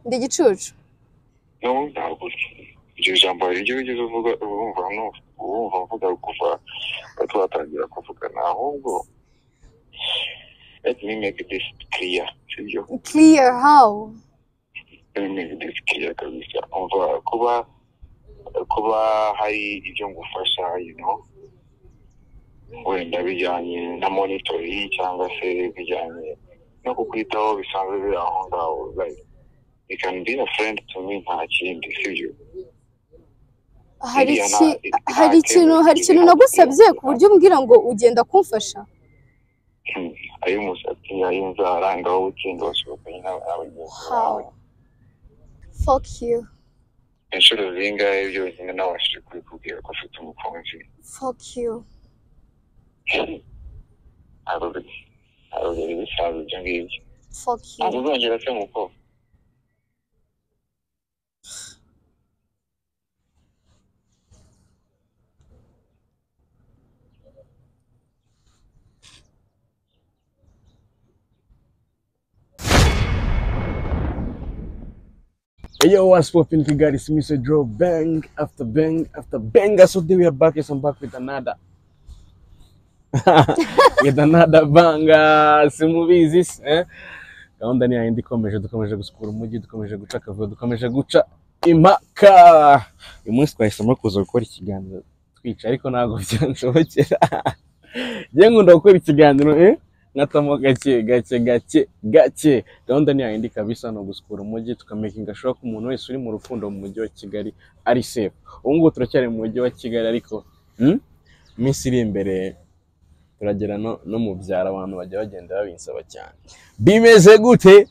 ndi igicucu no ntabwo iryo jambo hari ibyo wigeze uvuga urumva no urumva mvuga kuva twatangira kuvugana ahubwo let me make this clear sibyo clear how let me make this clear kabisa umva kuba kuba hari ibyo ngufasha you know wenda bijyanye na monitoring cyangwa se bijyanye no kukwitaho bisanzwe biri aho ngaho like you can be a friend to me nta kindi sibyo hari Iriya iki nta- hari nta ikintu kindi hari ikintu kiri nagusabye hagati ku buryo umbwira ngo ugenda kumfasha ay'umusatsi ay'inzara ngaho utinda wasohokanye n'aba- n'abagenzi bawe how fuck you inshuro zingahe byonyine nabashije kubikubwira ko ufite umukunzi fuck you ntabwo bi- ntabwo byari bisanzwe ibyo ngibyo fuck you ntabwo uzongera se muko Yo, what's poppin' Kigali? It's Mr. Draw. Bang after bang after bang. So today we are back. Yes, I'm back with another. with another banger. Simubizi si, eh? Gahunda ni yayindi ikomeje, dukomeje gusukura umujyi, dukomeje guca akavuyo, dukomeje guca impaka. Uyu munsi twahisemo kuza gukora ikiganiro twica, ariko ntabwo byanshobokera. Njye nkunda gukora ikiganiro, eh? nkatamo gake gake gake gake gahunda ni yayindi kabisa ni ugusukura umujyi tukamakinga sure ko umuntu wese uri mu rukundo mu mujyi wa kigali ari safe ubu ngubu turacyari mu mujyi wa kigali ariko hmm, iminsi iri imbere turagera no, no mu byaro abantu bajya bagenda babinsaba cyane bimeze gute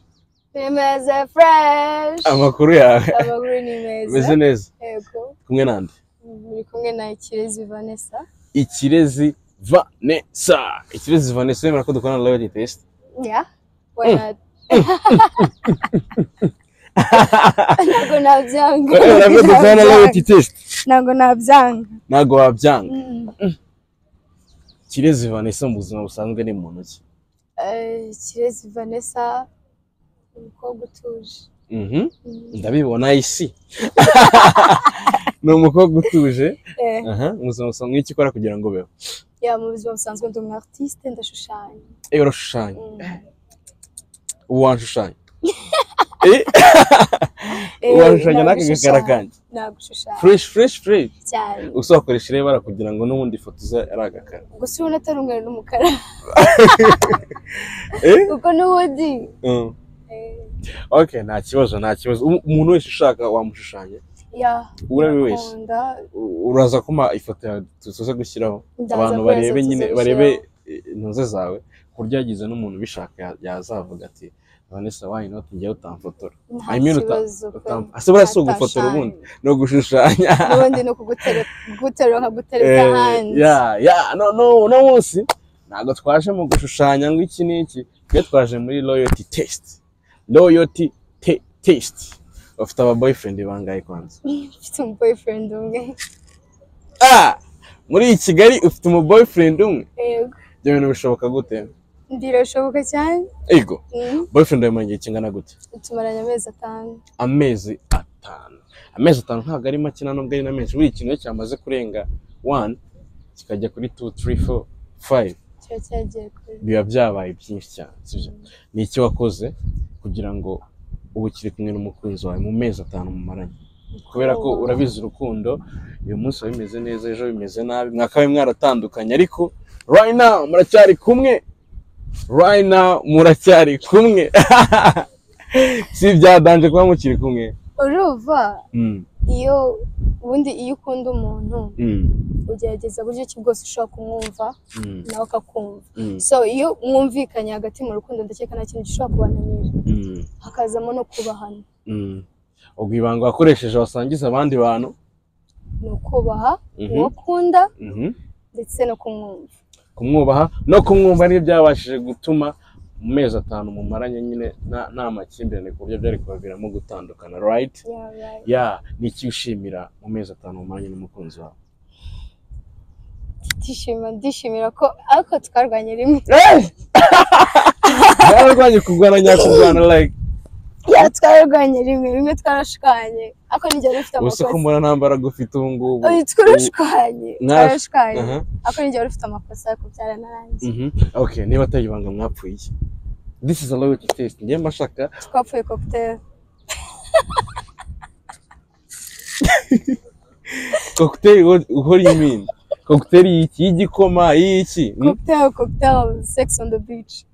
bimeze fresh amakuru yawe abagore ni bimeze meza neza yego kumwe nande muri kumwe na ikirezi vanessa ikirezi vanessa ikirezi vanessa wemera ko dukorana na loyalty test Yeah, why not? ntabwo nabyanga wemera ko dukorana na loyalty test ntabwo nabyanga ntabwo wabyanga Mm. ikirezi vanessa mu buzima busanzwe ni muntu ki Eh, kirezi vanessa umukobwa utuje Mhm. Mm. ndabibona isi ni umukobwa utuje Eh, aha ubuzima busanzwe icyo ukora kugira ngo ubeho yeah, mu buzima busanzwe ndi umu artiste ndashushanya iyo urashushanya Mm. ubu wanshushanya Eh, washushanya ntabwo n'aka gakara ushushanya. kanjye ntabwo ushushanya fureshi fureshi fureshi cyane usokoresha irebara kugira ngo n'ubundi ifoto ze ari agakara gusa ubona atari umweru n'umukara Eh? kuko n'ubundi Mm. eh, ok nta kibazo nta kibazo Um- umuntu wese ushaka wamushushanya yeah, uwo ari we wese ndakunda. U- uraza kuma ifoto yawe tuze gushyiraho Ndaza abantu kubaza barebe tuze nyine gushyiraho. barebe eh, intuze zawe ku buryo yagize n'umuntu ubishaka ya- yazavuga ati vanessa why not njyewe utamfotora nta I mean, uta- kibazo pe. utam- ase buriya si ugufotora Ntatashaje. ubundi ni ugushushanya n'ubundi ni ukuguterera kuguterura nkagutereza Eh, hanze ya ya no no uno munsi ntabwo twaje mu gushushanya ngo iki n'iki twe twaje muri loyalty test loyalty te- test bafite aba boyfriend bangahe kwanza mfite umu boyfriend umwe ah muri kigali ufite umu boyfriend umwe yego ibyo bintu bishoboka gute birashoboka cyane ego Mm. boyfriend wawe mu gihe kingana gute tumaranye amezi atanu amezi atanu amezi atanu ntabwo ari make nta nubwo ari na menshi buri kintu iyo cyamaze kurenga wani kikajya kuri tu turi fo fayive kiba cyagiye kure biba byabaye byinshi cyane sibyo ni iki wakoze kugira ngo ubu kiri kumwe n'umukunzi wawe mu mezi atanu mumaranye kubera ko urabizi urukundo uyu munsi biba bimeze neza ejo bimeze nabi mwakabaye mwaratandukanye ariko right now muracyari kumwe right now muracyari kumwe si ibyadanje kuba mukiri kumwe urumva Mm, iyo ubundi iyo ukunda umuntu mm, ugerageza buryo ki bwose ushobora kumwumva mm, nawe akakumva mm, so iyo mwumvikanye hagati mu rukundo ndakeka nta kintu gishobora kubananira mm, hakazamo no kubahana mm. ubwo ibanga wakoresheje wasangiza abandi bantu ni ukubaha Mhm. uwo ukunda mhm, ndetse no kumwumva kumwubaha no kumwumva niyo byabashije gutuma mu mezi atanu mumaranye nyine nta- nta makimbirane ku buryo byari kubaviramo gutandukana right Yeah, right. ya ni iki ushimira mu mezi atanu mumaranye n'umukunzi wawe ndishima ndishimira ko ariko twarwanye rimwe yararwanye kurwana nyakugwana like twararwanye rimwe rimwe twarashwanye ako nigera ufite ubuse ko amakosa mbona nta mbaraga ufite ubu ngubu Oya, twarashwanye Mwash- twarashwanye Aha, ako nigera ufite amakosa ariko byaranarangiye mhm. okay niba atari ibanga mwapfuye iki? this is a loyalty test ngiye mbashaka twapfuye cocktail cocktail what, what do you mean cocktail y'iki y'igikoma y'iki Mm? cocktail cocktail sex on the beach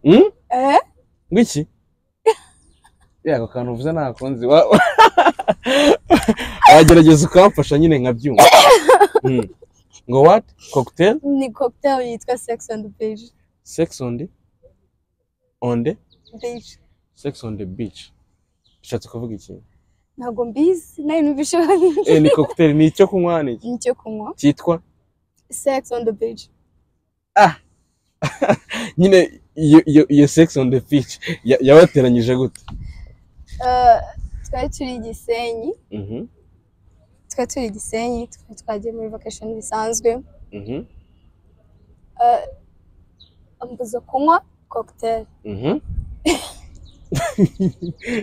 Mm? eh ngwiki ako kantu uvuze ntakunzi wa- wa- wagerageza ukamfasha nyine nkabyumva Mm. ngo what cocktail ni cocktail yitwa sex on the beach sex on the on the beach sex on the beach bishatse kuvuga iki ntabwo mbizi nawe ntubishoboye eh ni cocktail ni icyo kunywa ni iki ni icyo kunywa cyitwa sex on the beach nyine iyo iyo iyo sex on the beach ya- yabateranyije gute Eh, twari turi i gisenyi mhm twari turi i gisenyi twari twagiye muri vacation bisanzwe mhm Eh, ambuza kunywa cocktail mhm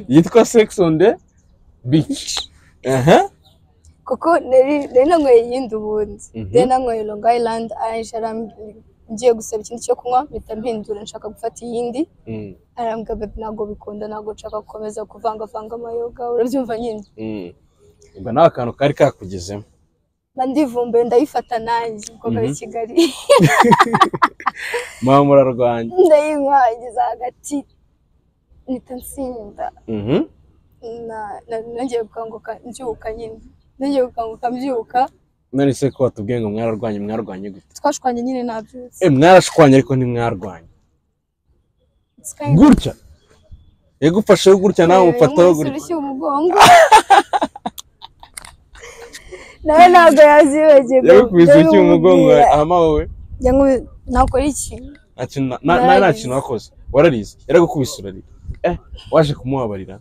yitwa sex on the beach aha kuko nari nari nanyweye iyindi ubundi Mhm. nari nanyweye long island arangije arambwira ngiye gusaba ikindi cyo kunywa mpita mpindura nshaka gufata iyindi Mm, arambwira bebe ntabwo bikunda ntabwo nshaka gukomeza kuvangavanga amayoga urabyumva nyine mm. ubwo nta kantu kari kakugezemo mba ndivumbuye ndayifata nanjye umukobwa w'i Mhm. kigali muba murarwanya ndayinywa ngeze hagati mpita nsinda Mhm, na- na- nongeye gukanguka mbyuka nyine nongeye gukanguka mbyuka none se ko watubwiye ngo mwararwanye mwarwanye gute twashwanye nyine nabyutse Eh, mwarashwanye ariko ntimwarwanye It's kind of- gutya yagufasheho gutya nawe umufataho Umuntu gutya urushya umugongo nawe ntabwo yazibagiwe yagukubise urushyi mu mugongo ndabimubwira. ama wowe Yangu- nakora iki nta kintu na- na- nta- nta Nararize. kintu wakoze wararize yaragukubise urarira eh waje kumubabarira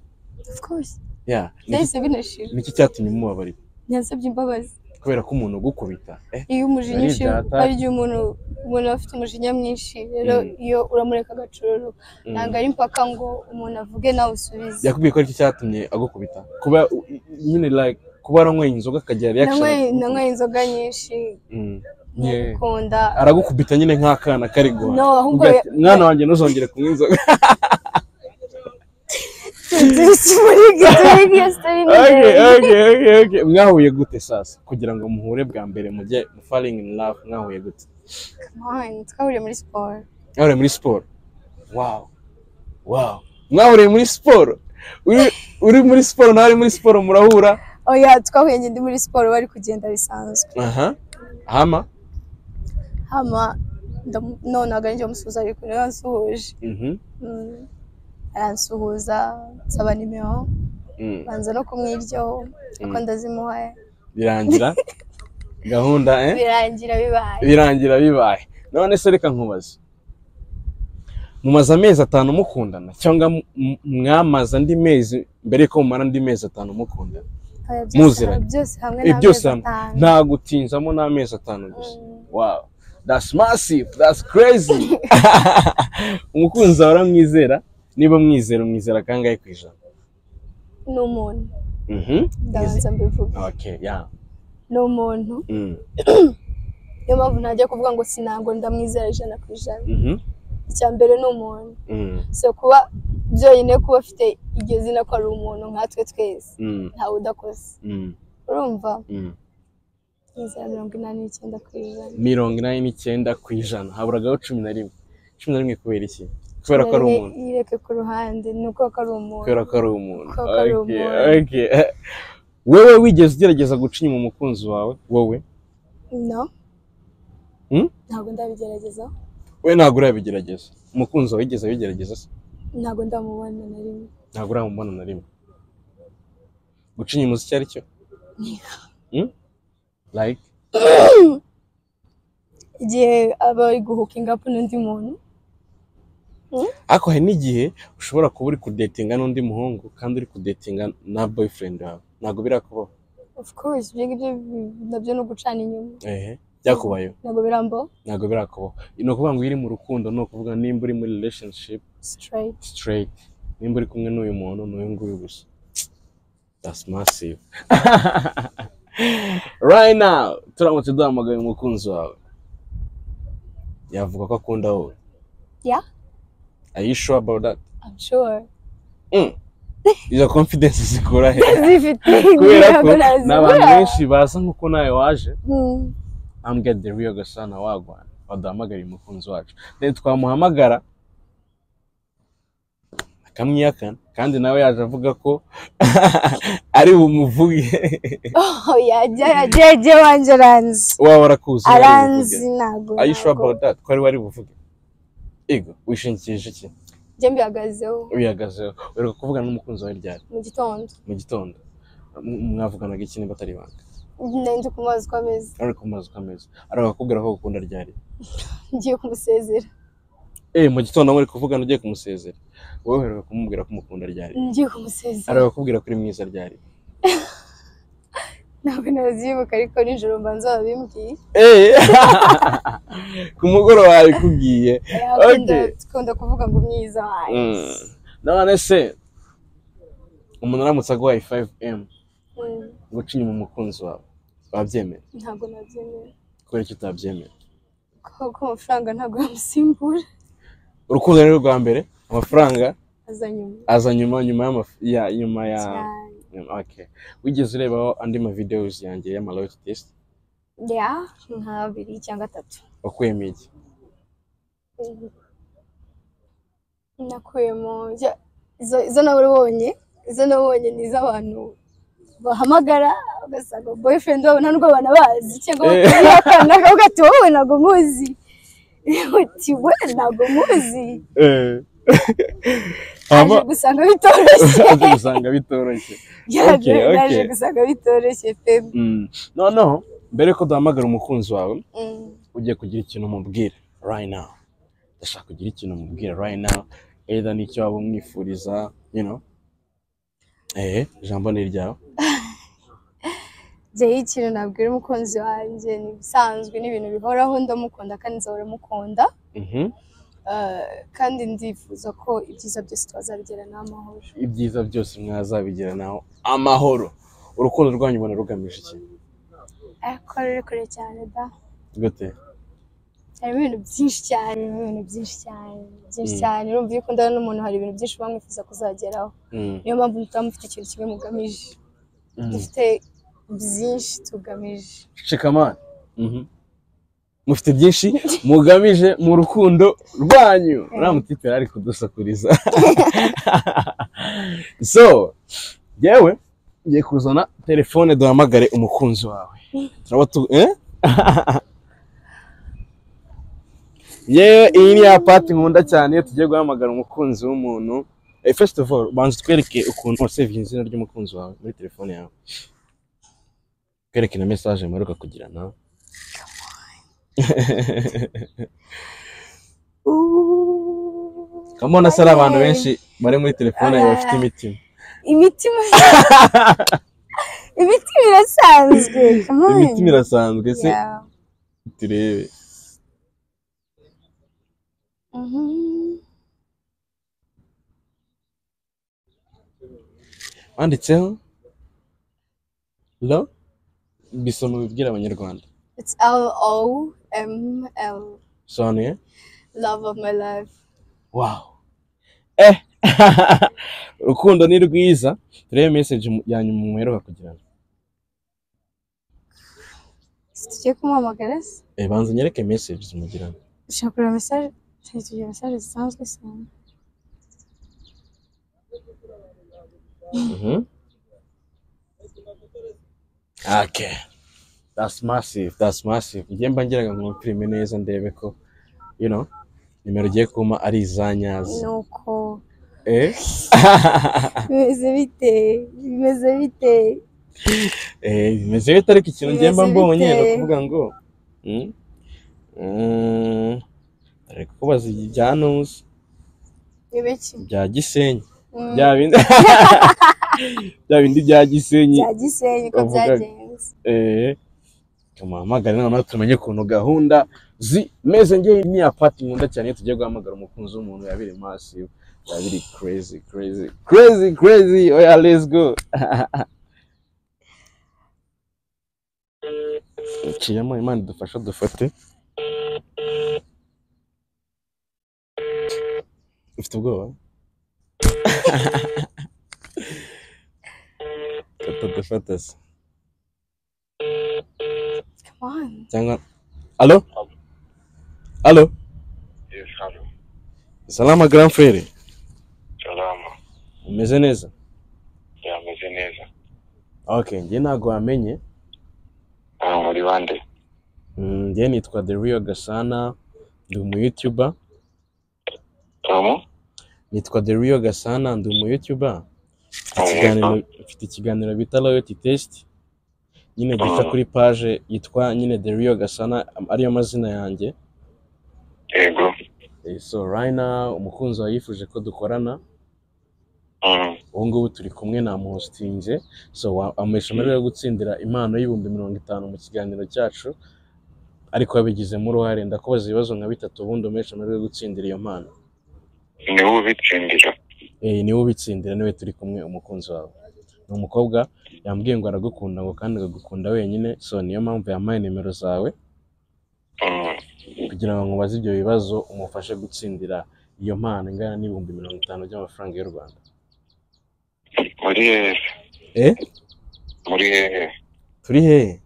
Of course. ya niki- byahise binashira niki cyatumye umubabarira yansabye imbabazi kubera ko umuntu ugukubita eh iyo umujinya Nari ushize data. hari igihe umuntu umuntu aba afite umujinya mwinshi rero Mm. iyo uramureka agacururu mm. ntabwo ari impaka ngo umuntu avuge nawe usubize yakubwiye ko aricyo cyatumye agukubita kuba u- i- nyine like kuba aranyweye inzoga akagira reaction nanyweye nanyweye inzoga nyinshi Mm. Yeah. nkukunda aragukubita nyine nk'akana kari guhaha No, ahubwo Umbwira ya- ati, mwana wanjye ntuzongere kunywa inzoga turi turi iyo sitori ni Okay, ndende. okay, okay, okay. mwahuye gute sasa kugira ngo muhure bwa mbere mujye mu falling in love mwahuye gute Man, twahuriye muri siporo mwahuriye muri siporo wow wow mwahuriye muri siporo Uri- uri muri siporo nawe ari muri siporo murahura oya twahuye njye ndi muri siporo bari kugenda bisanzwe aha hama hama ndamu- none aga njye musuhuza ariko niwe wansuhuje mhm Mm. aransuhuza nsaba nimero Mm. banza no kumwiryaho kuko ndazimuha birangira gahunda eh birangira bibaye birangira bibaye none se reka nkubaze mumaze amezi atanu mukundana cyangwa mu- mu- mwamaze andi mezi mbere yuko mumara andi mezi atanu mukundana Oya, byose- Muziranye. byose hamwe ibi byose n'amezi hamwe atanu. nta gutinzamo n'amezi atanu gusa Mm. wow that's massive that's crazy umukunzi wawe uramwizera niba mwizera umwizera kangahe ku ijana ni umuntu mhm ndabanza mbivuga okay yeah ni umuntu mm niyo mpamvu ntajya kuvuga ngo sinango ndamwizera ijana ku ijana mhm icya mbere ni umuntu mm so kuba byonyine kuba afite iryo zina ko ari umuntu nkatwe twese mm ntawe udakoze mm urumva mm inzira mirongo inani n'icyenda ku ijana mirongo inani n'icyenda ku ijana haburagaho cumi na rimwe cumi na rimwe kubera iki kubera ko ari Rero umuntu yireke ku ruhande ni uko ko ari umuntu kubera ko ari umuntu Kubera ko ari Okay, umuntu. okay. wewe wigeze ugerageza guca inyuma umukunzi wawe wowe no Hmm? ntabwo ndabigerageza we ntabwo urabigerageza umukunzi wawe yigeze abigerageza se ntabwo ndamubona na rimwe ntabwo uramubona na rimwe guca inyuma uzi icyo ari cyo Hmm? like igihe aba ari guhukinga apu n'undi muntu ariko hari n'igihe ushobora kuba uri kudetinga n'undi muhungu kandi uri kudetinga na boyfriend wawe ntabwo birakubaho of course ibyo ngibyo bi- nabyo ni ugucana inyuma ehe byakubayeho ntabwo birambo ntabwo birakubaho ni ukuvuga ngo iyo uri mu rukundo ni ukuvuga nimba uri muri relationship straight straight nimba uri kumwe n'uyu muntu ni uyu nguyu gusa that's massive right now turamutse duhamagaye umukunzi wawe yavuga ko akunda wowe Yeah. are you sure about that I'm sure. izo confidence zikura he zifite kubera ko ntabwo ni abantu nazigura. benshi baza nk'uko nawe waje Mm. ambwira the real gasana wagwana waduhamagariye umukunzi wacu then twamuhamagara akamwihakana kandi nawe yaje avuga ko ari bumuvuge Oh, yajya yajya yajya wanje aranzi waba warakuzi wari aranzi buvuge. ntabwo are you sure ntabwo. about that ko ari wari buvuge ego wishingikirije iki njye mbihagazeho wihagazeho uheruka kuvugana n'umukunzi wawe ryari mu gitondo mu gitondo M- mwavuganaga iki niba atari ibanga nari ndi kumubaza uko ameze ari ku mazu kameza arakubwira ko ukunda ryari ngiye kumusezera eh mu gitondo muri kuvugana ugiye kumusezera wowe uheruka kumubwira ko umukunda ryari ngiye kumusezera arakubwira ko uri mwiza ryari ntabwo nazibuka ariko nijoro mbanza babimbwiye ku mugoroba wabikubwiye Akunda- akunda kuvuga ngo mwiza wanjye none se umuntu aramutse aguhaye 5m Mm, ngo uce inyuma umukunzi wawe wabyemera ntabwo nabyemera kubera ko utabyemera kuko amafaranga ntabwo yamusimbura urukundo ni rwa mbere amafaranga aza nyuma aza nyuma nyuma y'amaf- ya nyuma ya cyane okay wigeze urebaho andi ma videos yanjye y'ama loyalty test ya nka abiri cyangwa atatu wakuyemo iki Mhm. nakuyemo jya- izo- izo nawe ubonye izo nabonye ni iz'abantu bahamagara ugasanga boyfriend wabo nta nubwo banabazi cyangwa Eh. bakabihakana ugahita wowe ntabwo muzi uti we ntabwo muzi hama aje gusanga bitoroshye aje gusanga bitoroshye yaje Okay, okay. yaje gusanga bitoroshye pe Mm. noneho mbere ko duhamagara umukunzi wawe Mm. ugiye kugira ikintu umubwira right now ndashaka kugira ikintu umubwira right now either n'icyo waba umwifuriza you know eh ijambo ni iryawe jyeho ikintu nabwira umukunzi wanjye ni ibisanzwe ni ibintu bihoraho ndamukunda kandi nzahora mukunda Mhm. Eh, kandi ndifuza ko ibyiza byose twazabigera n'amahoro ibyiza byose mwazabigira naho amahoro urukundo rwanyu ubona rugamije iki ariko ruri kure cyane da gute harimo ibintu byinshi cyane harimo ibintu byinshi cyane byinshi Mm. cyane urumva iyo ukundana n'umuntu hari ibintu byinshi uba mwifuza kuzageraho Mm. niyo mpamvu mutaba mufite ikintu kimwe mugamije Mm. dufite byinshi tugamije Shikamani. Mufite byinshi mugamije mu rukundo rwanyu. Uriya mutipe yari ari kudusakuriza. so, yewe ngiye kuzana telefone duhamagare umukunzi wawe. Turaba tu eh? yewe iyi ni ya pati nkunda cyane iyo tugiye guhamagara umukunzi w'umuntu. Eh, First of all, banza utwereke ukuntu wasevinze izina ry'umukunzi wawe muri telefone yawe kwerekana mesaje muheruka kugirana Ooh. kamona se ari abantu benshi bari muri telefone yawe bafite imitima imitima imitima irasanzwe come on. imitima irasanzwe se Yeah. turebe Mhm. wanditseho lo bisoma bibwira abanyarwanda It's L O M L, bisobanuye love of my life. wawu eh urukundo ni rwiza turebe meseje ya nyuma muheruka kugirana Tugiye kumuhamagara se? eh banza nyereke meseje mugirana Ushaka kureba message? Tugiye tugira message zisanzwe se. Mhm. Okay. That's massive. That's massive. Njye mba ngiraga ngo filime neza ndebe ko you know nimero ugiye kuma ari izanyazi. Nuko Eh? bimeze bite? Bimeze bite? eh, bimeze bite ariko ikintu njye mba Bimeze mbonye ni bite? ukuvuga ngo mm, mm, ari kubaza ibya Nusi, Nibe ki? bya Gisenyi, Mm. bya bindi bya bindi bya Gisenyi. Bya Gisenyi ko Bavuga- byagenze. eh tumuhamagare noneho tumenye ukuntu gahunda zimeze ngewe ni ya pati nkunda cyane iyo tugiye guhamagara umukunzi w'umuntu yabiri masiyo biba biri crazy crazy crazy crazy oya let's go iciyemo imana idufasha dufate ufite ubwoba kata dufata se Come on. cyangwa alo alo Yes, hello. salama grand frere Salama. umeze neza Yameze neza. okay njye ntabwo wamenye Ah, muri bande? Mm, njye nitwa the real gasana ndi umu youtuber Tom? nitwa the real gasana ndi umu youtuber mfite ikiganiro- mfite ikiganiro bita loyalty test nyine gica Ah. kuri page yitwa nyine the real gasana am- ariyo mazina yanjye Yego. Eh, so right now umukunzi wawe yifuje ko dukorana Mm. ubu ngubu turi kumwe na muhositinze so wa- amuhesha amahirwe yo gutsindira impano y'ibihumbi mirongo itanu mu kiganiro cyacu ariko wabigizemo uruhare ndakubaza ibibazo nka bitatu ubundi umuhesha amahirwe yo gutsindira iyo mpano Ni wowe ubitsindira. Eh, niwe ubitsindira niwe turi kumwe umukunzi wawe ni umukobwa yambwiye ngo aragukunda ngo kandi agagukunda wenyine so niyo mpamvu yampaye nimero zawe Mm. kugira ngo nkubaze ibyo bibazo umufashe gutsindira iyo mpano ingana n'ibihumbi mirongo itanu by'amafaranga y'u rwanda Muri hehe? Eh? Muri hehe? turi hehe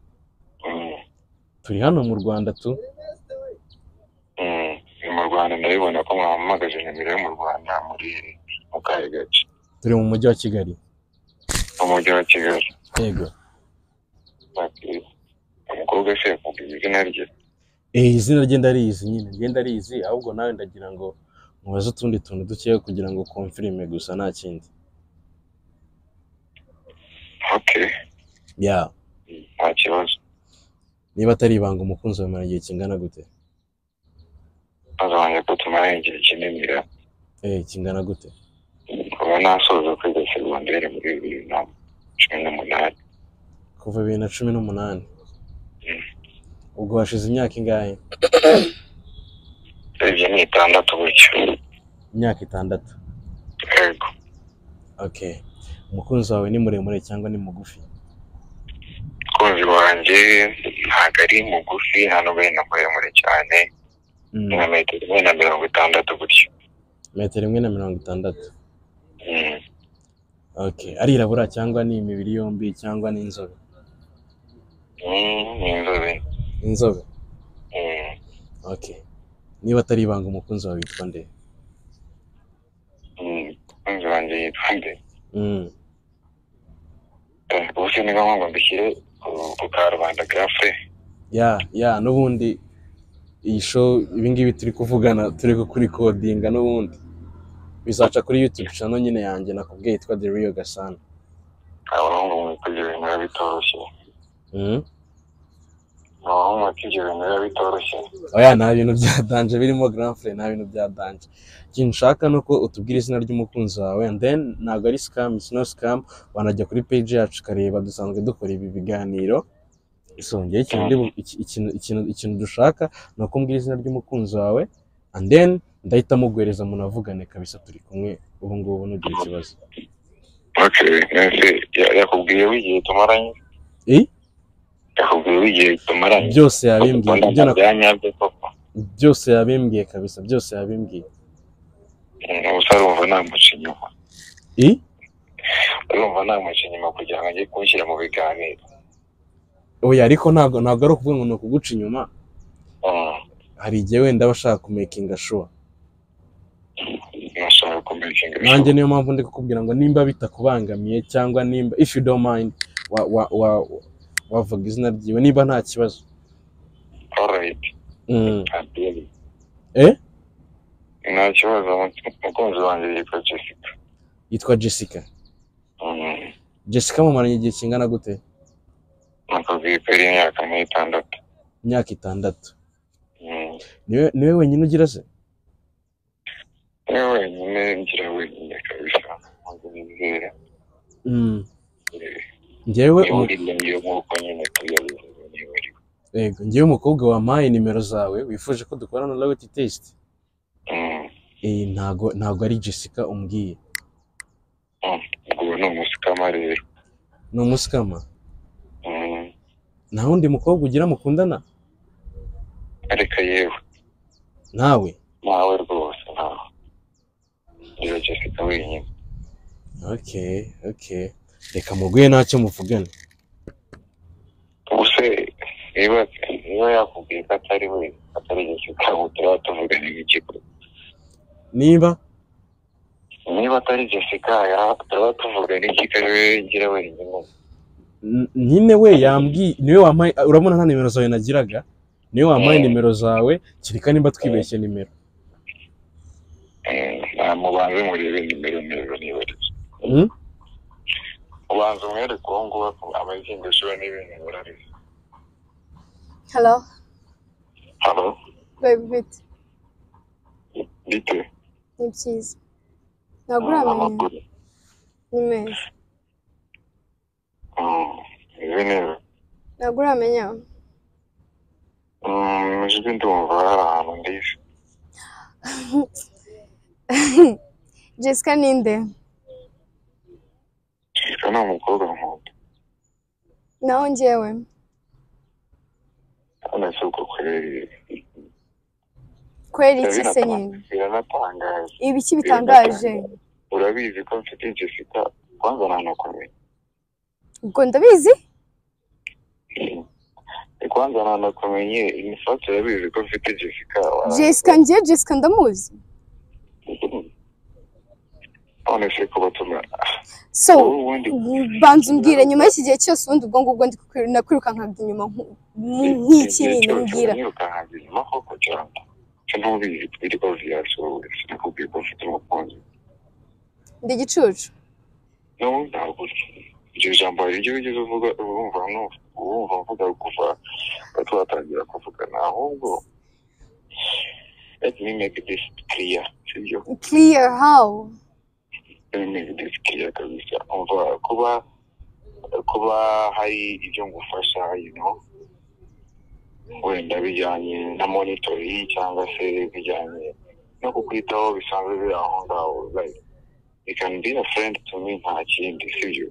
Mm. turi hano mu rwanda tu Mm. Ni mu Rwanda ndabibona ko mwampamagaje nimero yo mu Rwanda muri mu kahe gace? turi mu mujyi wa kigali Mu mujyi wa Kigali. yego Ati, Umukobwa se yakubwiye izina rye? Eh, izina rye ndarizi nyine rye ndarizi ahubwo nawe ndagira ngo mubaze utundi tuntu dukeya kugira ngo konfirime gusa nta kindi Okay. ya Nta kibazo. niba atari ibanga umukunzi wawe mara igihe kingana gute Azabanje kutumara igihe kinini rero. eh kingana gute kuba nasoza kwiga segonderi muri bibiri na cumi n'umunani kuva bibiri na cumi n'umunani ubwo hashize imyaka ingahe ibyo ni itandatu gutyo imyaka itandatu yego okay umukunzi wawe ni muremure cyangwa ni mugufi umukunzi wanjye ntabwo ari mugufi nta n'ubwo ari na muremure cyane Mm, nka metero imwe na mirongo itandatu gutyo metero imwe na mirongo itandatu Mm. okay arirabura cyangwa ni imibiri yombi cyangwa ni inzobe Mm, ni inzobe inzobe Mm. okay niba atari ibanga umukunzi wawe witwa nde Mm. umukunzi wanjye yitwa nde mm. Eh, ubuse niba ngo mbishyire ku- ku karubanda gafe ya ya n'ubundi iyi show ibingibi turi kuvugana turi kurikodinga n'ubundi bizaca kuri youtube channel nyine yanjye nakubwiye yitwa the real gasana abahungu mwitega ibintu biba bitoroshye Mhm. abahungu mwitega ibintu biba bitoroshye oya nta bintu bya danje birimo grand frere nta bintu bya danje ikintu nshaka ni uko utubwira izina ry'umukunzi wawe and then ntabwo ari scam it's no scam wanajya kuri page yacu ukareba dusanzwe dukora ibi biganiro isongeye ikintu ndi bu- iki- ikintu- ikintu- ikintu dushaka ni uko umbwira izina ry'umukunzi wawe and then ndahita muguhereza munavugane kabisa turi kumwe ubu ngubu nugira ikibazo okay nese ya- yakubwiye w'igihe tumaranye Eh? yakubwiye w'igihe tumaranye byose yabimbwiye ibyo na- byanyabyo koko byose yabimbwiye kabisa byose yabimbwiye Mm, gusa urumva namuca inyuma Eh? urumva namuca inyuma kugira ngo ajye kunshyira mu biganiro oya ariko ntabwo ntabwo ari ukuvuga ngo ni ukuguca inyuma Mm, hari igihe wenda aba ashaka kumekinga shuwa nashaka kumekinga nanjye niyo mpamvu ndi kukubwira ngo nimba bitakubangamiye cyangwa nimba if you don't mind wa, wa, wa, wavuga izina ryiwe niba nta kibazo alright mm. adeli Eh? nta kibazo umukunzi wanjye yitwa jessica yitwa jessica Mm, jessica mumaranye igihe kingana gute nakubwiye ko ari imyaka nk'itandatu imyaka itandatu Mm, niwe niwe wenyine ugira se niwe wenyine ngira wenyine kabisa ntabwo nizera mm. Eh, njyewe niwe umu- uri iyo nk'uko nyine tuyabivuze niwe uri yego njyewe umukobwa wampaye nimero zawe wifuje ko dukorana loyalty test Mm, eh, ntago ntago ari Jessica umbwiye Mm, ubwo ubu ni umusikama rero ni umusikama Mm, nta wundi mukobwa ugira mukundana areka yewe nawe nawe rwose nawe niba jessica wenyine okay okay reka muguye ntacyo muvugana ubuse niba niba yakubwiye ko atari we atari jessica ubu turaba tuvugana nk'ikigo niba niba atari jessica yaba- turaba tuvugana nk'ikigo ari we ngira wenyine N- nyine we yambwiye niwe wampaye urabona nta nimero zawe nagiraga niwe wampaye Mm. nimero zawe kereka nimba twibeshye nimero Mm, nta mubanze murebe nimero nimero niba ari zo Mm? ubanza umwereke uwo nguwo abagendeshewe n'ibintu burariza halo halo bebi bite bite ni byiza ntabwo uramenya amakuru ni meza Mm, izi neza ntabwo uramenya Mm, ijwi ndumva hari ahantu ndizi jessica ninde jessica ni umukobwa nkunda naho njyewe none se ubwo kweri kweri iki se nyine biranata- biranatangaje ibiki bitangaje urabizi ko mfite jessica kwanza ntanakumenya ubwo ndabizi kwanza ntanakumenye inifati urabizi ko mfite jessica wa- jessica njye jessica ndamuzi none se kuba tumara so wowe ubundi banza umbwire nyuma y'iki gihe cyose ubundi ubwo ngubwo ndi kukwiru- nakwirukankaga inyuma nk- nk- nk'iki nyine mbwira nirukankaga inyuma koko cyangwa se ntubizi twirwa viyasore sinakubwiye ko mfite umukunzi ndi igicucu nawe ntabwo iryo jambo hari ibyo wigeze uvuga urumva nu- urumva mvuga kuva twatangira kuvugana ahubwo let me make this clear sibyo clear how let me make this clear kabisa umva kuba kuba hari ibyo ngufasha you know wenda bijyanye na monitori cyangwa se bijyanye no kukwitaho bisanzwe biri aho ngaho like you can be a friend to me nta kindi sibyo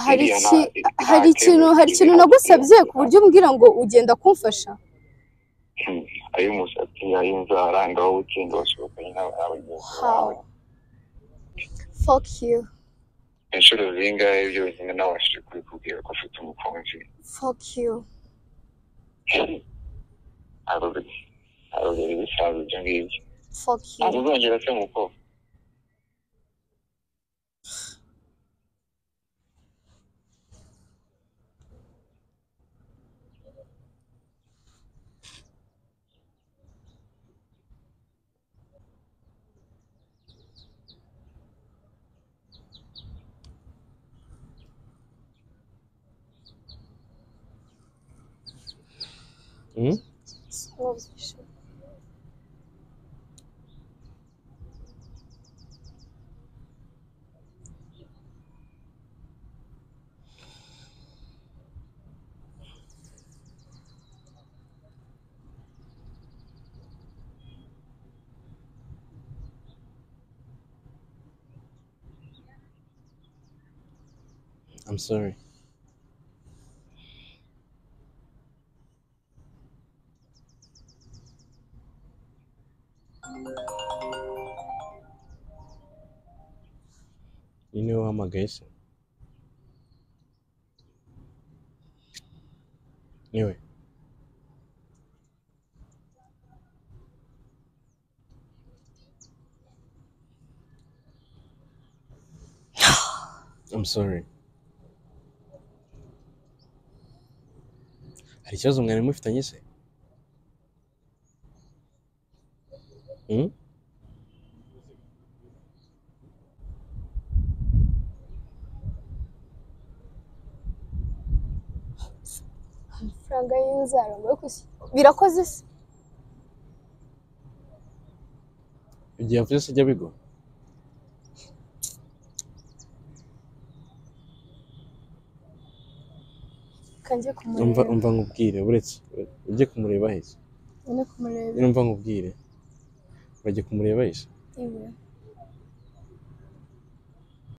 hari Iriya iki nta- nta hari ikintu hari kindi ikintu kintu nagusabye nagusabye. ku buryo umbwira ngo ugenda kumfasha ay'umusatsi ay'inzara ngaho ukinga wasohokanye n'abawe how fuck you inshuro zingahe byonyine nabashije kubikubwira ko ufite umukunzi fuck you haruguru haruguru bisanzwe ibyo ngibyo fuck ntabwo you uzongera se muko Mm? Sinumvishe. I'm sorry uyu niwe wahamagaye se niwe I'm sorry hari ikibazo mwari mufitanye se Hmm? amafaranga y'inzara ngo yo kusi- birakoze se igihe yavuze se ijya bigwa kanjye umva kumureba umva nkubwire uretse ujye kumureba ahise ujye kumureba umva nkubwire urajya kumureba yese yewe